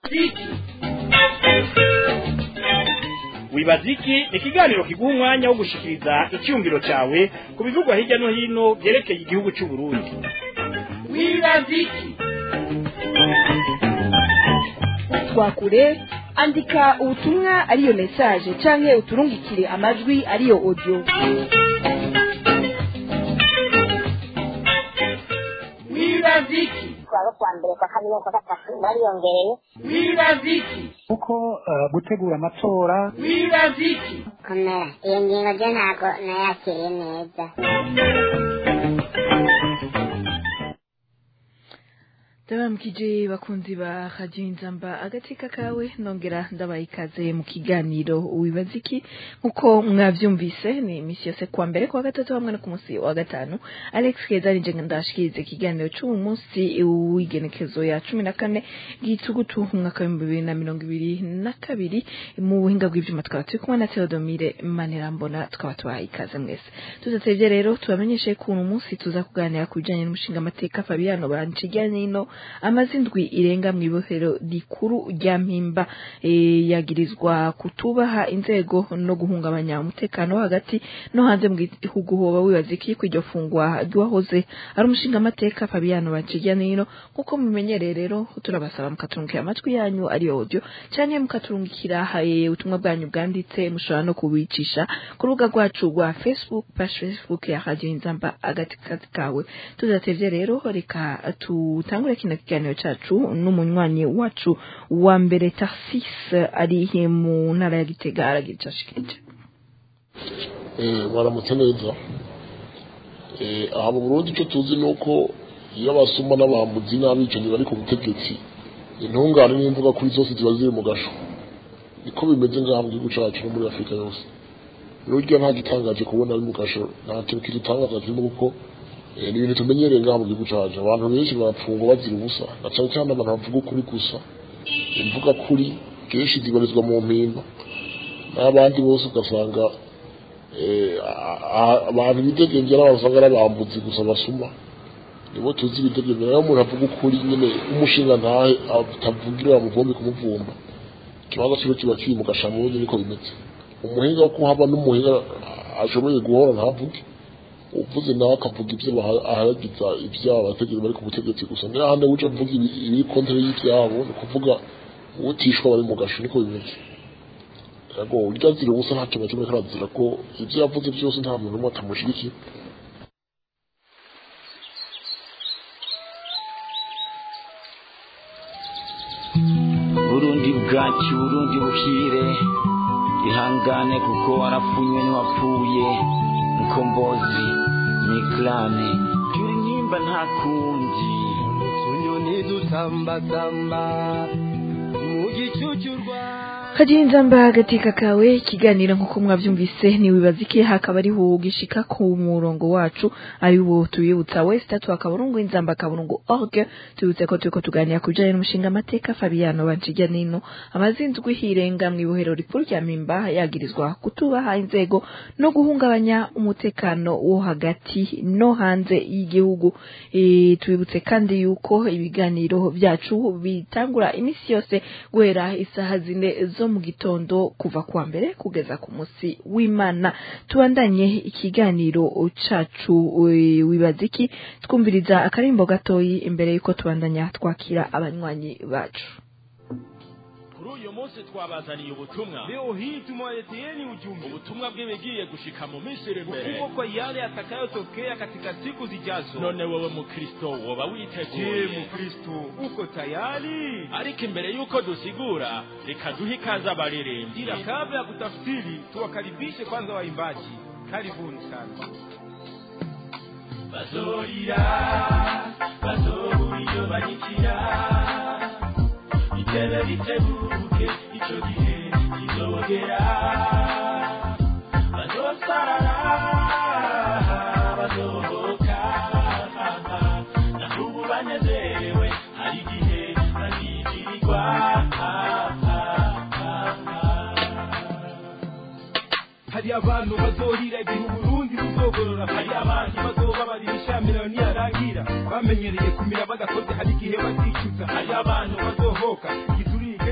ziki wibaza iki ni ikiganiro kiguha umwanya wo gushikiriza icyumviro cyawe ku bivugwa hirya no hino byerekeye igihugu cy'u Burundi wibaza iki twakure andika ubutumwa ariyo message canke uturungikire amajwi ariyo audio wibaza iki twaba kwa mbere kwa kabiri no kwa gatatu bariyongereye wibaza iki kuko eh, gutegura amatora wibaza iki komera iyo ngingo ryo ntabwo nayakiriye neza ndabamukije bakunzi ba radiyo inzamba agateka kawe nongera ndabaye ikaze mu kiganiro wibaza iki nk'uko mwabyumvise ni iminsi yose kuwa mbere kuwa gatatu hamwe no ku munsi wa gatanu alex keza nije ndashikiriza ikiganiro cy'uyu munsi w'igenekezo ya cumi na kane gitugutu umwaka w'ibihumbi bibiri na mirongo ibiri na kabiri mu buhinga bw'ibyuma tukaba turi kumwe na theodomire manerambona tukaba tubahaye ikaze mwese tudatevye rero tubamenyeshe ko uno munsi tuza kuganira ku bijanye n'umushinga amateka fabiano banciganino amaze indwi irenga mu ibohero rikuru rya mpimba e, yagirizwa kutubaha inzego no guhungabanya umutekano wo hagati no hanze mu gihugu hoba wibaza iki ko iryo fungwa ry'uwahoze ari umushinga amateka fabiano banciganino nk'uko mumenyereye rero turabasaba mukaturungikira amajwi yanyu ariyo audio canke mukaturungikira eh, ubutumwa bwanyu bwanditse mushobora no kubicisha ku rubuga rwacu rwa facebook page facebook ya radio inzamba agati kazi kawe tudatevye rero reka tutangure kino kiganiro cacu n'umunywanyi wacu wa mbere tarsis ari mu ntara ya gitega aragira ico ashikirije Eh, baramutse neza Eh, aha mu burundi icyo tuzi ni uko iyo abasuma n'abambuzi n'abicanyi bari ku butegetsi intungane n'imvuga kuri zose ziba ziri mu gasho niko bimeze ngaha mu gihugu cacu no muri afurika yose burya nta gitangaje kubona ari mu gasho nta kintu kidutangaza kirimo kuko eh, ni ibintu tumenyereye ngaha mu gihugu cacu abantu benshi barapfungwa bazira ubusa na cane cane abantu bavuga ukuri gusa imvuga kuri kenshi zibarizwa mu mpimba n'abandi bose ugasanga eh, a- a- abantu bidegemvye n'abantu usanga ari abambuzi gusa basuma nibo tuzi ibidegemvye nayo umuntu avuga ukuri nyene umushinga ntahe atavugira bamuvombe kumuvumba ikibanza kiba kiba kiri mu gashamuzi niko bimeze umuhinga wo kuhaba n'umuhinga ashoboye guhora ntavuge uvuze nawe akavuga ibyo baha- ahagiza ivyabo abategetsi bari ku butegetsi gusa niyo ahandi wuce avuga ibi- ibiri kontere y'ivyabo ni ukuvuga utishwa bari mu gasho niko bimeze yego urya zira ubusa nta kintu na kimwe karazira ko ibyo yavuze byose nta muntu n'umwe atamushigikiye burundi bwacu burundi buhire ihangane kuko warafunywe ntiwapfuye mukombozi miklane turi nimba nta kundi utunyoni dutambasamba mu gicucu rwa kagira inzamba agateka kawe ikiganiro nk'uko mwabyumvise ntiwibaza iki hakaba ariho gishika ku murongo wacu ari wo tubibutsa wese tatu akaburungu inzamba akaburungu org tubibutse ko turiko tuganira ku bijanye n'umushinga amateka fabiano banciga nino amazinzwi hirenga mu ibohero rikuru rya mimba yagirizwa kutubaha inzego no guhungabanya umutekano wo hagati no hanze y'igihugu e, tubibutse kandi yuko ibiganiro byacu bitangura imisi yose guhera isaha zine zo mu gitondo kuva kuwa mbere kugeza ku munsi w'imana tubandanye ikiganiro cacu e, wibaza iki twumviriza akarimbo gatoyi imbere yuko tubandanya twakira abanywanyi bacu kuri uyu munsi twabazaniye ubutumwa leo hii tumewaleteeni ujumbe ubutumwa bw'ibigiye gushika mu minsi iri imbere ukubwa kwa yale yatakayotokea katika siku zijazo none wowe mukristo woba je witeguye mukristo uko tayari ariko imbere y'uko dusigura reka duhe ikaze abaririmbyi ila kabla ya kutafsiri tuwakaribishe kwanza waimbaji karibuni sana bazorira bazobura iyo banyikira itebe ritebuke ico gihe kizogera bazosarara bazohoka nahubu banezerewe hari igihe bazizirirwa hari abantu bazorira igihe uburundi buzogorora hari abandi bazobabarira ishamirano niyarangira bamenyereye kumira bagakoze hari igihe bazicuza hari abantu bazohoka igiturire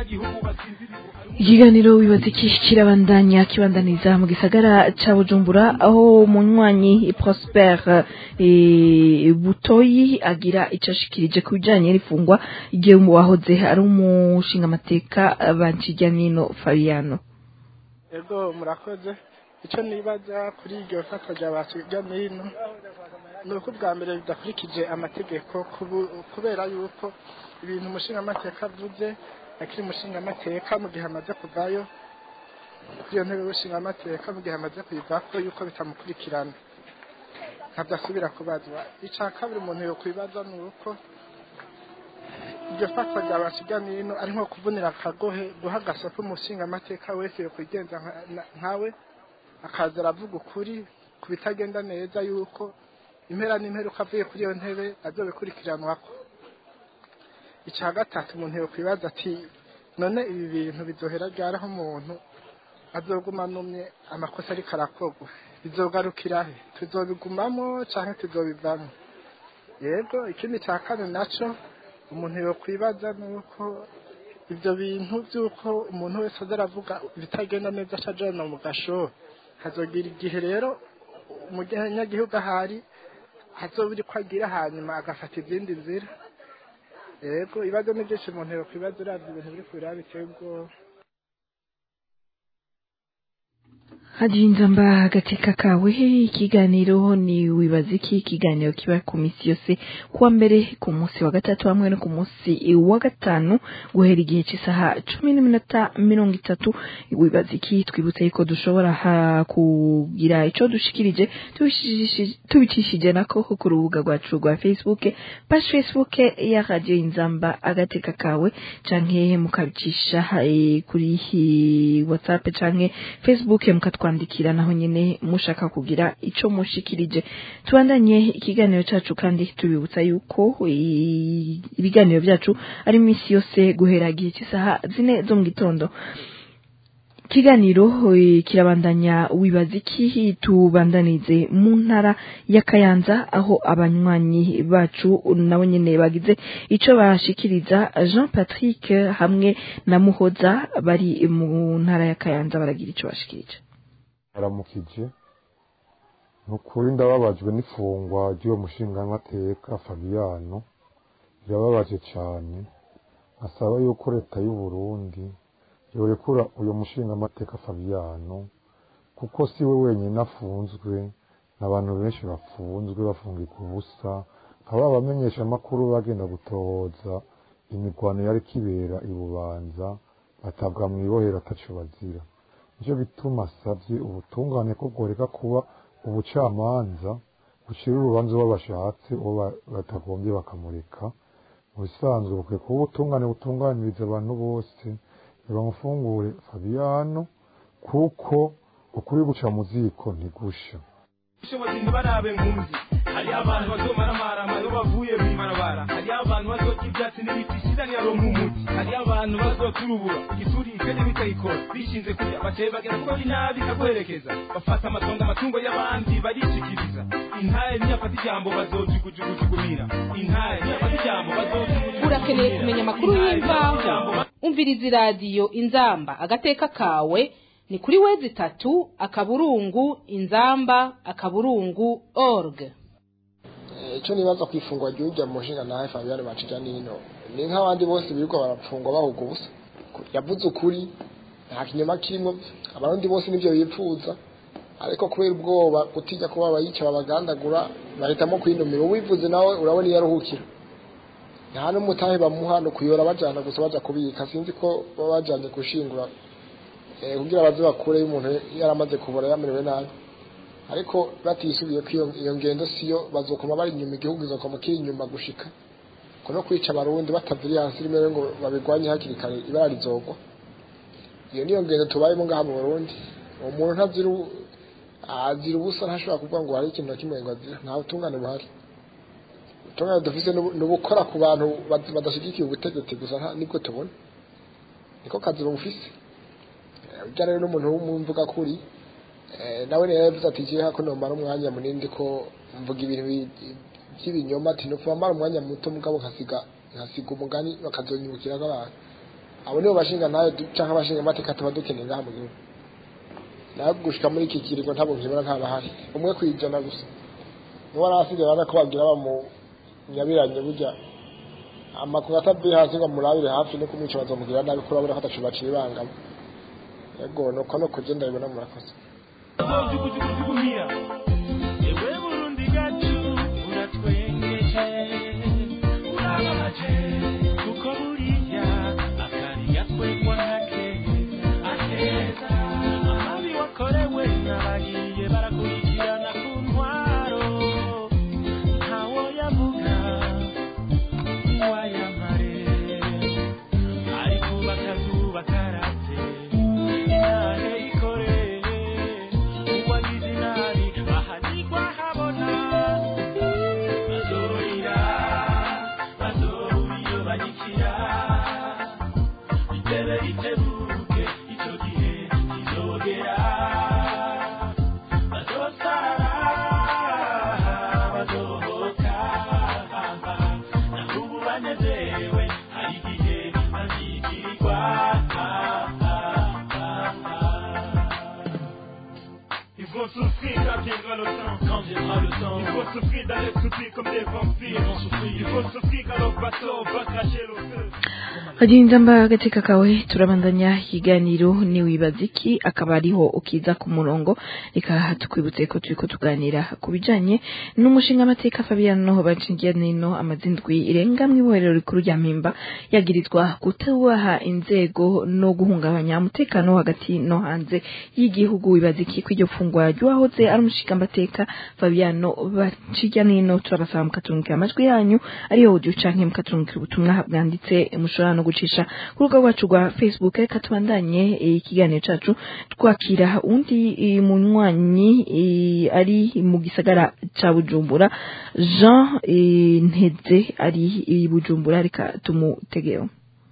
abanyagihugu basinziriye ikiganiro wibaza iki kirabandanya kibandaniza mu gisagara ca bujumbura aho munywanyi prosper eh, butoyi agira ico ashikirije ku bijanye n'ifungwa igihe wahoze ari umushingamateka bancijyanino fabiano ego murakoze icyo nibaza kuri iryo fatwa rya basiga n'ino ni uko ubwa mbere bidakurikije amategeko kubu- kubera yuko ibintu umushingamateka avuze akiri umushingamateka mu gihe amaze kuvayo kuri iyo ntebe y'ubushingamateka mu gihe amaze kuyivako yuko bitamukurikirana ntabyasubira kubazwa icya kabiri umuntu yokwibaza ni uko iryo fatwa rya basiga n'ino ari nko kuvunira akagohe guha agasopo umushingamateka wese yokwigenza nka- na- nkawe akaza aravuga ukuri ku bitagenda neza yuko impera n'imperuka avuye kuri iyo ntebe azobikurikiranwako icya gatatu umuntu yokwibaza ati none ibi bintu bizohera ryari aho umuntu azoguma anumye amakosa ariko arakorwa bizogarukira he tuzobigumamo canke tuzobivamo yego ikindi cya kane naco umuntu yokwibaza ni uko ibyo bintu by'uko umuntu wese aza aravuga ibitagenda neza acajana mu gasho hazogira igihe rero umunyagihugu ahari hazobura ko agira hanyuma agafata izindi nzira yego ibibazo ni byinshi umuntu yokwibaza uravye ibintu biri kubiraba biteye ubwoba hajinza mba agateka kawe ikiganiro ni wibaza iki ikiganiro kiba ku minsi yose kuwa mbere ku munsi wa gatatu hamwe no ku munsi wa gatanu guhera igihe cy'isaha cumi n'iminota mirongo itatu wibaza iki twibutse yuko dushobora ha- kugira ico dushikirije tubicishije- tubicishije nako ku rubuga rwacu rwa facebook page facebook ya radio inzamba agateka kawe canke mukabicisha eh, kuri hi- whatsapp canke facebook mukatwandikira naho nyene mushaka kugira ico mushikirije tubandanye ikiganiro cacu kandi tubibutsa yuko i- ibiganiro vyacu ari iminsi yose guhera igihe cy'isaha zine zo mu gitondo ikiganiro eh, kirabandanya wibaza iki tubandanize mu ntara ya kayanza aho abanywanyi bacu nabo nyene bagize ico bashikiriza jean patrick hamwe na muhoza bari mu ntara ya kayanza baragira ico bashikirije aramukije ni ukuri ndababajwe n'ifungwa ry'uwo mushingamateka fabiyano birababaje cyane asaba yuko leta y'u Burundi yorekura uyu mushingamateka fabiyano kuko si we wenyine afunzwe n'abantu benshi bafunzwe bafungika ubusa nkaba abamenyesha amakuru bagenda gutohoza imirwano yari kibera i bubanza batabwa mu ibohero ataco bazira nicyo bituma asabye ubutungane ko bworeka kuba ubucamanza bucira urubanza uwo bashatse uwo ba- batagombye bakamureka mu bisanzwe bukwiye kuba ubutungane butunganiriza abantu bose ntibamufungure fabiyano kuko ukuri guca mu ziko ntigusha ubushobozi ntibarabe nkunzi hariyo abantu bazomaramara iyo bavuye mu ibarabara hariyo abantu bazota ibyatsi n'ibiti shiraniro nk'umuti hariyo abantu bazoturubura igituri ikene bitayikora bishinze kurya bateye bagera kuko inabi ikaguherekeza bafata amatongo amatungo y'abandi barishikiriza intare niyafata ijambo bazojugujugujugunira intare niyafata ijambo bazojugujugujugunira urakeneye kumenya amakuru y'imvaho umviriza iradiyo inzamba agateka kawe ni kuri wezi itatu akaburungu inzamba akaburungu org icyo nibaza ku ifungwa ry'ujya mu nshinga nawe Fabian Bacija nino ni nk'abandi bose birirwa barapfungwa bahuga ubusa yavuze ukuri nta kinyoma kirimo abarundi bose nibyo bipfuza ariko kubera ubwoba gutinya kuba abayica babagandagura bahitamo kwinumira uwivuze nawe urabona iyo aruhukira nta n'umutahe bamuha ni ukuyora bajyana gusa bajya kubika sinzi ko baba bajyanye gushingura eh, kugira baze bakure y'umuntu yaramaze kubura yamerewe nabi ariko batisubiye ko iyo- iyo ngendo siyo bazokoma bari inyuma igihugu izokoma kiri inyuma gushika ko no kwica abarundi bataviriye hasi rimwe ngo babigwanye hakiri kare ibara rizogwa iyo niyo ngendo tubayemo ngaha mu burundi uwo muntu ntazira u- azira ubusa ntashobora kuvuga ngo hari ikintu na kimwe ngo azira nta butungane buhari ubutungane dufise ni ubu- ni ubukora ku bantu bad- badashyigikiye ubutegetsi gusa nta- nibwo tubona niko kazi bufise Eh, ujya rero n'umuntu w'umwumvuga kuri Eh, nawe rero yavuze ati jewe hako nomara umwanya munini ko mvuga ibintu bi- by'ibinyoma ati nopfa mara umwanya muto mugabo nkasiga nkasiga umugani bakazonyibukira nk'abantu abo nibo bashinga nayo cyangwa abashinga amateka tuba dukeneye ngaha mu gihugu nawe gushika muri iki kiringo ntabwo nkibona ntabahari umwe ku ijana gusa niba arasigaye urabona ko bagira bamu nyabiranye burya amakuru atavuye hasi ngo amurabire hafi no kumwica bazamugirira nabi kuko urabona ko atacu baciye ibangamo yego nuko no kugenda bibona murakoze jugujugujugumiya ewe burundi gacu uratwengeje urababaje kuko buriya akariya kwegwa nkakeza akeza amabi wakorewe n'abagiye barakurikirana ku ntwaro ntawo yavuga wayamare ariko bakazuba karate intare ikoreye uwagize inabi ahanigwa habona bazorira bazobura iyo banyikira itebe ritebuke icyo gihe kizogera bazosara bazohoka naho ubu banezerewe hari igihe bazigirirwa Il faut souffrir quand viendra le temps. Quand viendra le temps. Il faut souffrir d'aller souffrir comme des vampires. Ils vont souffrir. Il faut souffrir quand leur bateau va cracher le feu. Bagenzi mba agateka kawe turabandanya ikiganiro niwibaza iki akaba ariho ukiza ku murongo reka tukwibutse ko turiko tuganira ku bijanye n'umushinga amateka Fabiano bacingiye nino amazindwi irenga mu ibohero rikuru rya Mpimba yagirizwa kutubaha inzego no guhungabanya umutekano hagati no hanze y'igihugu wibaza iki kw'iryo fungwa ry'uwahoze ari umushinga amateka Fabiano bacingiye nino turabasaba mukaturungikira amajwi yanyu ariyo audio canke mukaturungikira ubutumwa bwanditse mushobora no gucisha ku rubuga rwacu rwa facebook reka tubandanye eh, ikiganiro cacu twakira undi eh, munywanyi eh, ari mu gisagara ca bujumbura jean eh, nteze ari i bujumbura reka tumutegeho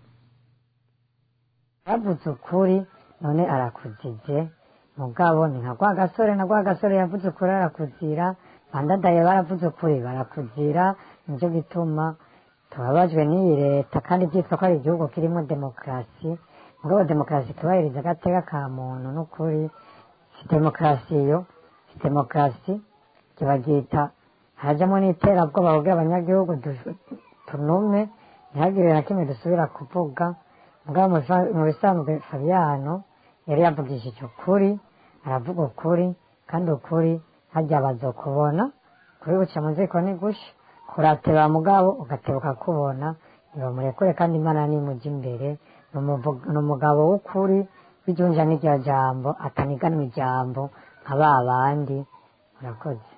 yavuze ukuri none arakuzije mugabo ni nka rwa gasore na rwa gasore yavuze ukuri arakuzira bandadaye baravuze ukuri barakuzira nicyo gituma tubabajwe n'iyi leta kandi byitwa ko ari igihugu kirimo demokarasi mugabo demokarasi tubahiriza agateka ka muntu n'ukuri si demokarasi yo si demokarasi kibabyita hajyamo n'iterabwoba kugira abanyagihugu du- tunume ntihagire na kimwe dusubira kuvuga mugabo mu bifa- mu bisanzwe fabiano yari yavugishije ukuri aravuga ukuri kandi ukuri hajya bazokubona kuri buca mu ziko ni gusha kurateba mugabo ugatebuka kubona ntibamurekure kandi imana nimujya imbere ni umuvu- ni umugabo w'ukuri w'ijunja n'iryo jambo ataniganwa ijambo nka ba bandi murakoze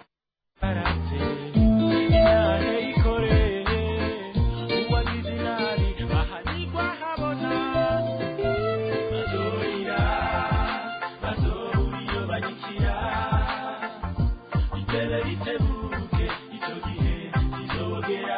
intare ikoreye uwagize inabi ahanigwa habona bazorira bazobura iyo banyikira itebe ritebuke icyo gihe kizogera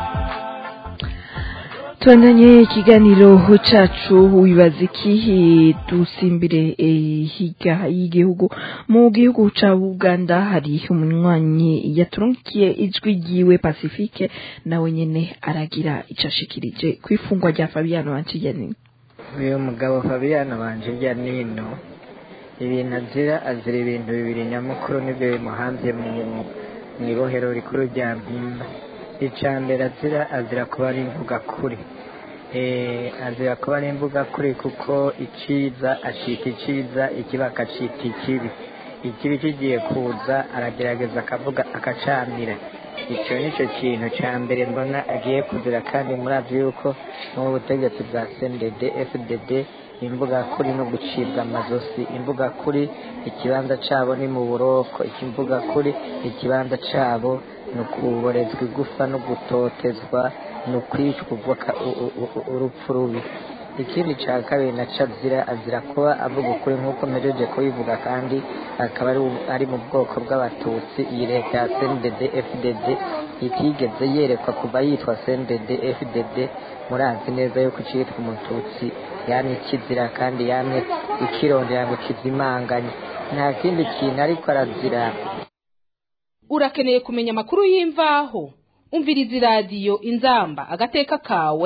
tubandanye ikiganiro cacu wibaza iki eh, dusimbire eh, higa y'igihugu mu gihugu ca uganda hari umunywanyi yaturungikiye ijwi ryiwe pacifique nawe nyene aragira ico ashikirije kw'ifungwa rya fabiano wanciyanini uyu mugabo fabiano banje hirya nino ibintu azira azira ibintu bibiri nyamukuru nibyo bimuhanze mu mu ibohero rikuru rya mpimba icya mbere azira azira kuba ari imvuga kuri Eh, azira kuba ari imvuga kuri kuko iciza acika iciza ikibi akacita ikibi ikibi kigiye kuza aragerageza akavuga akacamira icyo ni cyo kintu cya mbere mbona agiye kuzira kandi murazi yuko mu butegetsi bwa cndd fdd imbuga kuri no gucibwa amazosi imbuga kuri ikibanza cyabo ni mu buroko imbuga kuri ikibanza cyabo ni ukuborezwa igufa no gutotezwa ni ukwicwa ubwaka- u- u- u- urupfu rubi ikindi cya kabiri naco azira azira kuba avuga ukuri nk'uko mpejeje kubivuga kandi akaba ari, ari mu bwoko bw'abatutsi iyi leta ya cndd fdd itigeze yerekwa kuva yitwa cndd fdd murazi neza yuko icitwa umututsi yani ikizira kandi yamye ikirondera ngo kizimanganye nta kindi kintu ariko arazira urakeneye kumenya amakuru y'imvaho umviriza iradiyo inzamba agateka kawe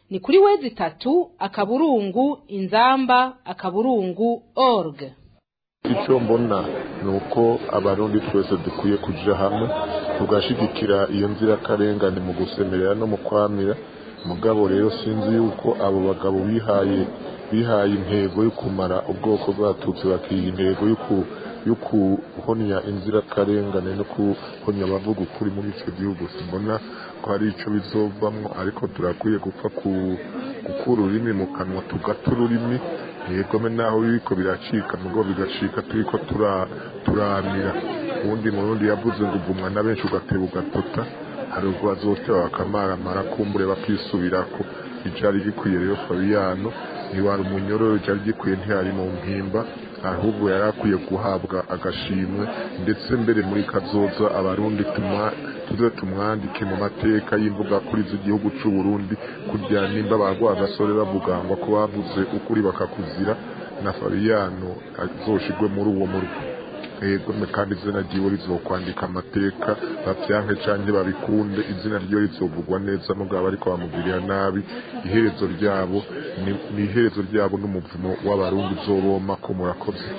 ni kuri wezi itatu akaburungu inzamba akaburungu org icyo mbona ni uko abarundi twese dukwiye kuja hamwe tugashigikira iyo nzirakarengane mu gusemerera no mu kwamira mugabo rero sinzi yuko abo bagabo bihaye bihaye intego yo kumara ubwoko bw'abatutsi bakiha intego yo kuhonya inzirakarengane no kuhonya abavuga ukuri muri icyo gihugu simbona ko hari icyo bizovamwo ariko turakwiye gupfa gukura ururimi mu kanwa tugata ururimi yegome naho biriko biracika nubwo bigacika turiko turamira ubundi murundi yavuze ngo uvumwa na benshi ugateba ugatota hari ubwo bazoteba bakamaramara kumbure bakisubirako icari gikwiye rero fabiyano ntiwari umunyororo icari gikwiye ntiyari mu mpimba ahubwo yari akwiye guhabwa agashimwe ndetse mbere muri kazoza abarundi tuze tumwandike mu mateka y'imbuga kuri z'igihugu c'u Burundi kugira nimba barwa agasore bavuga ngo ko bavuze ukuri bakakuzira na Fabiyano azoshigwe muri uwo murwi ego kandi izina ryiwe rizokwandika amateka bavyanke canke babikunde izina ryiwe rizovugwa neza mugabo ariko bamugirira nabi iherezo ryabo ni iherezo ryabo n'umuvumo w'abarundi uzoboma ko murakoze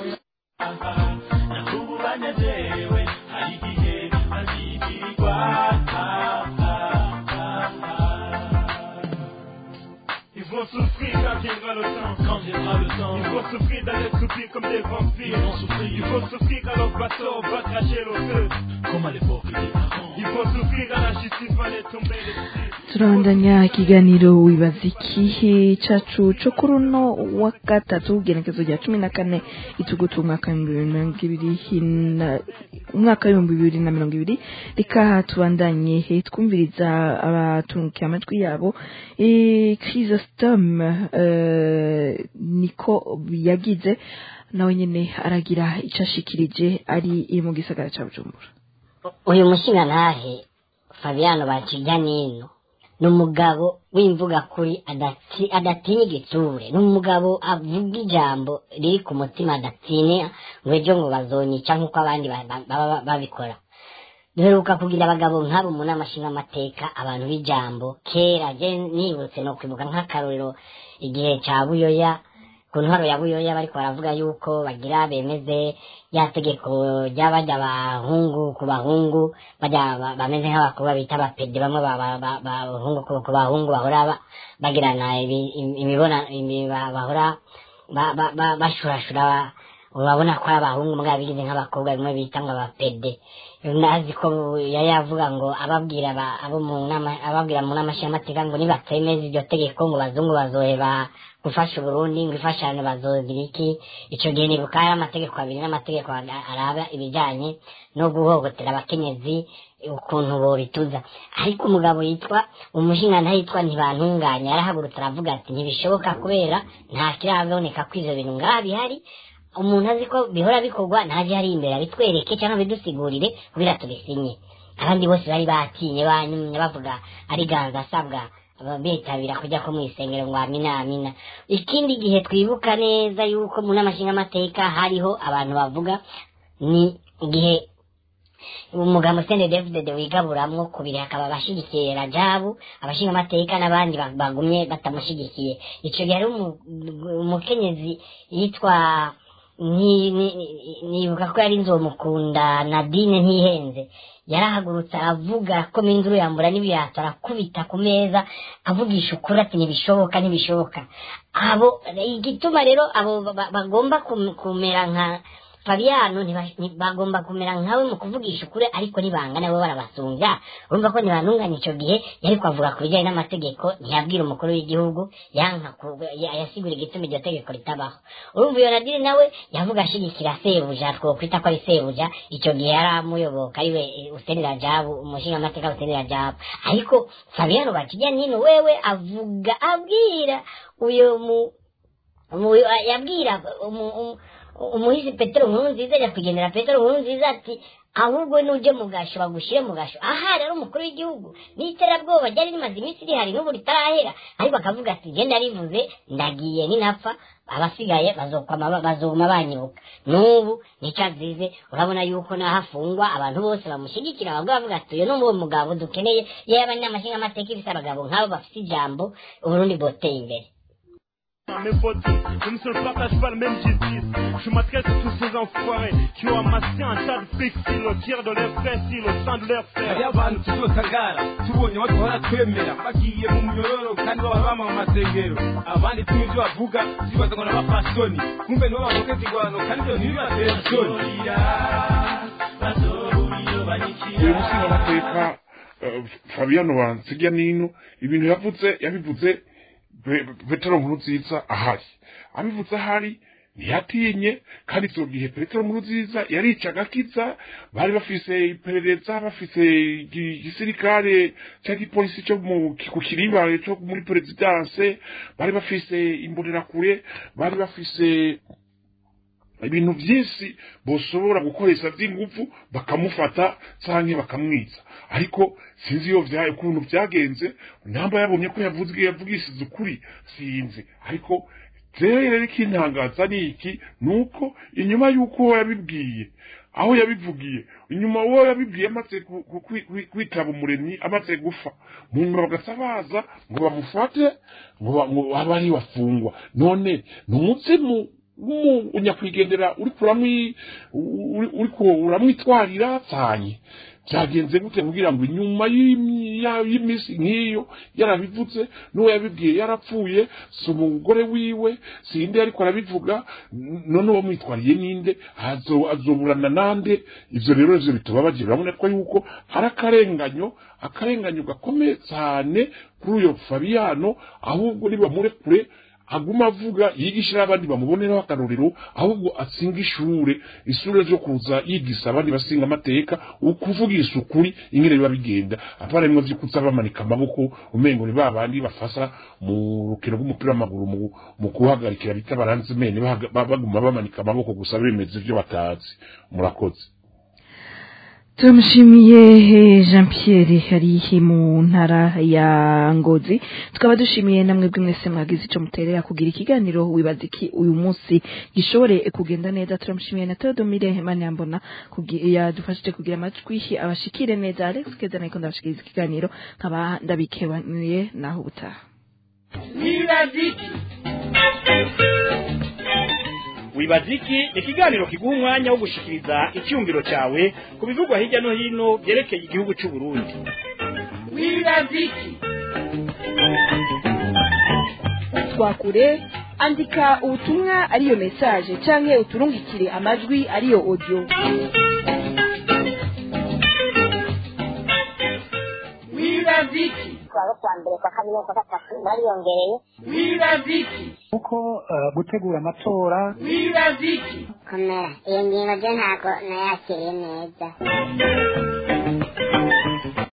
Ils vont souffrir quand viendra le temps. Quand viendra le temps. Ils vont souffrir d'être souffrir comme des vampires. Ils vont souffrir. Ils vont souffrir quand leur bateau va cracher le feu. Comme à l'époque des parents. Ils vont souffrir quand la justice va les tomber dessus. turabandanya ikiganiro wibaza ikihe cacu co kuri uno wa gatatu genekezo rya cumi na kane itugutu umwaka w'ibihumbi bibiri na umwaka w'ibihumbi bibiri na mirongo ibiri reka tubandanye he twumviriza abatungukiye amatwi yabo chrysostome niko yagize nawe nyene aragira ico ashikirije ari mu gisagara ca bujumbura uyu mushingantahe fabiano bakijya nino ni umugabo w'imvuga kuri adatinya igitsure ni umugabo avuga ijambo riri ku mutima adatinya ngo ejo ngo bazonyica nk'uko abandi baba babikora duheruka kugira abagabo nk'abo mu nama nshingamateka abantu b'ijambo kera je nibutse no kwibuka nk'akarorero igihe cya buyoya ku ntwaro ya buyoya bariko baravuga yuko bagira bemeze ya tegeko ry'abajya abahungu ku bahungu bajya bameze nk'abakobwa bita abapede bamwe bahungu ku bahungu bahora bagirana imibona bahora bashurashura urabona ko ari abahungu mbwa bigize nk'abakobwa bimwe bita ngo abapede nazi ko yari yavuga ngo ababwira abo mu nama ababwira mu nama nshingamateka ngo nibatemeza iryo tegeko ngo bazungu bazoheba gufasha uburundi ngo ifashane bazogira iki icyo gihe nibuka hari amategeko abiri n'amategeko araba ibijyanye no guhohotera abakenyezi ukuntu bobituza ariko umugabo yitwa umushinga yitwa ntibantunganya yarahagurutse aravuga ati ntibishoboka kubera nta kiraboneka ko ivyo bintu ngaha bihari umuntu azi ko bihora bikorwa ntaje ari imbere abitwereke cyangwa bidusigurire kugira tubisinye abandi bose bari batinye banyumye bavuga ari ganza asabwa bitabira kujya ko mu isengero ngo amina amina ikindi gihe twibuka neza yuko mu nama nshingamateka hariho abantu bavuga ni igihe umugabo sende david wigaburamwo kubiri hakaba abashigikiye rajabu abashinga amateka n'abandi bagumye batamushigikiye ico gihe hari umukenyezi yitwa nibuka ko yari nzomukunda nadine ntihenze yarahagurutse aravuga ko minduru yambura n'ibirato arakubita ku meza avugisha ukuri ati ntibishoboka ntibishoboka abo igituma rero abo bagomba kumera nka Fabiano bagomba kumera nkawe mu kuvugisha ukuri ariko nibangana bo barabasumbya urumva ko ntibantunganya icyo gihe yari kwavuga ku bijyanye n'amategeko ntiyabwira umukuru w'igihugu yanka yasigura igituma iryo tegeko ritabaho urumva iyo nadiri nawe yavuga ashigikira sebuja twokwita ko ari sebuja icyo gihe yari amuyoboka ariwe usenera jabu umushinga amateka usenera jabu ariko Fabiano bakijya nino wewe avuga abwira uyo mu yabwira umuhisi petero nkuru nziza ajya kugendera petero nkuru nziza ati ahubwo nuje mu gasho bagushyire mu gasho aha rero umukuru w'igihugu n'iterabwoba ryari rimaze iminsi rihari n'ubu ritarahera ariko akavuga ati genda rivuze ndagiye ninapfa abasigaye bazokwama bazoguma banyibuka n'ubu nicyo azize urabona yuko naho afungwa abantu bose bamushyigikira bavuga bavuga ati uyu ni uwo mugabo dukeneye yewe abanyamashinga amateka ifite abagabo nk'abo bafite ijambo uburundi bwoteye imbere Mes potes, je ne se partage pas la même justice. Je m'adresse à tous ces enfoirés qui ont amassé un tas de fric sur le tir de leurs frères, sur le sang de leurs frères. hariyo abantu tuzotangara tubonye baduhora twemera bagiye mu munyororo kandi baba bama mu masengero abandi tuzi ibyo bavuga tubaza ngo n'abapasoni kumbe nibo bamuteza ingwano kandi ibyo ntibibatera isoni uyu mushingamateka eh, fabiano bansiga nino ibintu yavuze yabivuze Pe- petero nkuru nziza ahari abivuze ahari ntiyatinye kandi icyo gihe petero nkuru nziza yaricaga akiza bari bafise iperereza bafise igi- igisirikare cyangwa igipolisi cyo mu- ku kiribare cyo muri perezidanse bari bafise imbonerakure bari bafise ibintu byinshi boshobora gukoresha by'ingufu bakamufata canke bakamwica ariko sinzi iyo vya ukuntu byagenze namba yabonye ko yavuzwe yavugishije ukuri sinzi ariko rero rero ikintangaza ni iki nuko inyuma y'uko yabibwiye aho yabivugiye inyuma uwo yabibwiye amaze ku- ku- kwi- kwi- kwitaba umuremyi amaze gufa mu nyuma bagasa baza ngo bamufate ngo ba- ngo abe ari bafungwa none ni umuzimu w'umunyakwigendera uri kuramwi uri- uriko uramwitwarira cyane byagenze gute kugira ngo inyuma y'imi- ya- y'iminsi nk'iyo yarabivuze n'uwo yabibwiye yarapfuye si umugore wiwe sinde ariko arabivuga n- none uwo mwitwariye ninde azo- azoburana nande ivyo rero ivyo bitubabaje urabona ko yuko ari akarenganyo akarenganyo gakomeye cyane kuri uyo fabiyano ahubwo nibamurekure aguma avuga yigishira abandi bamuboneraho akarorero ahubwo atsinga ishure ishure ryo kuza yigisa abandi basinga amateka ukuvugisha ukuri ingene biba bigenda apana rimwe vy'ukutsa bamanika amaboko umengo ni babandi bafasa mu rukino rw'umupira w'amaguru mu, mu kuhagarikira bita baranze mene bahaga- ba- baguma bamanika amaboko gusa bemeza ivyo batazi murakoze turamushimiye eh, jean pierre ari mu ntara ya ngozi tukaba dushimiye namwe bwe mwese mwagize icyo muterera kugira ikiganiro wibaza iki uyu munsi gishobore kugenda neza turamushimiye na teodomire hemani yambona kugi- yadufashije kugira amajwi abashikire neza alex keza niko ndabashikiriza ikiganiro nkaba ndabikebanuye naho ubutaha wibaziki wibaziki ni ikiganiro kiguha umwanya wo gushikiriza icyumviro cyawe ku bivugwa hirya no hino byerekeye igihugu cy'u Burundi wibaziki twakure andika ubutumwa ariyo message canke uturungikire amajwi ariyo audio wibaziki kuwa kwa mbere kwa kabiri no kwa gatatu bariyongereye wibaziki kuko eh, gutegura amatora wibaziki komera iyo ngingo byo ntabwo nayakiriye neza